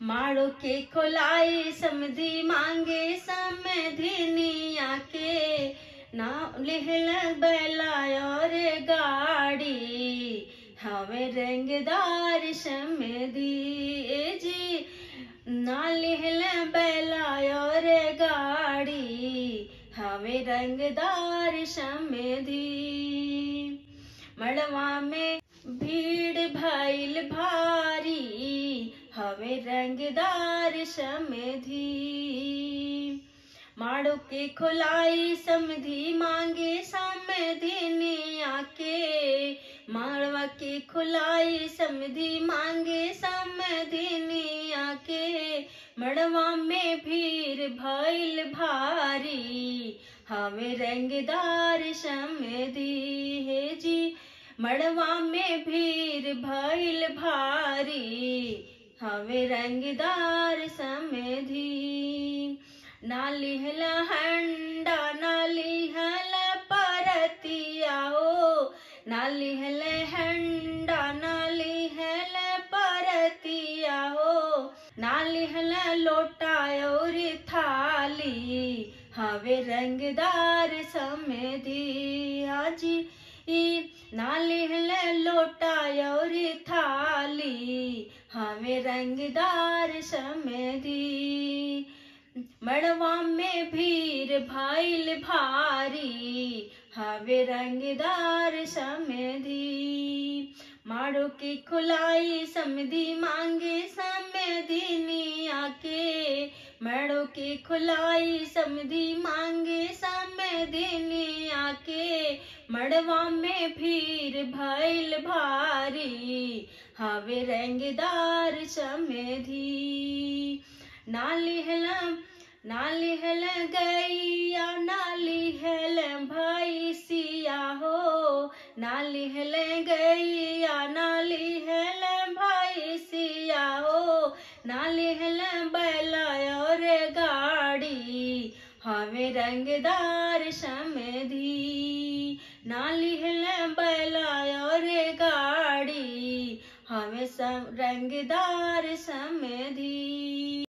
माड़ो के खोलाई समधी मांगे समधिनिया के ना लिहल बैला और गाड़ी हमें रंगदार समधी जी ना लिहल बैला और गाड़ी हमें रंगदार समधी मड़वा में भीड़ भइल भारी हवे रंगदार समधी माड़ो के खोलाई समधी मांगे समधी आके माड़वा के खोलाई समधी मांगे समधी आके मड़वा में भीड़ भइल भारी हमें रंगदार समधी हे जी मड़वा में भीड़ भइल भारी हमें रंगदार समधी नाली हला हंडा नाली हला परतिया ओ नाली हले हंडा नाली हले परतिया ओ नाली हला लोटा और थाली हवे रंगदार समधी आजी ई नाली हले लोटा और थाली हमें रंगदार समधी मड़वा में भीड़ भइल भारी हवे रंगदार समधी माड़ो की खुलाई समधी मांगे समधी आके मड़ो की खुलाई समधी मांगे समधी आके मड़वा में भीड़ भइल भारी हवे रंगदार समधी नाली हलम नाली हल गैया नाली हल भैसिया हो नाली हल गैया नाली हल भैसिया हो नाली हल बैला और गाड़ी हमें रंगदार समधी नाली हल बैला और गाड़ी हमें सब रंगदार समधी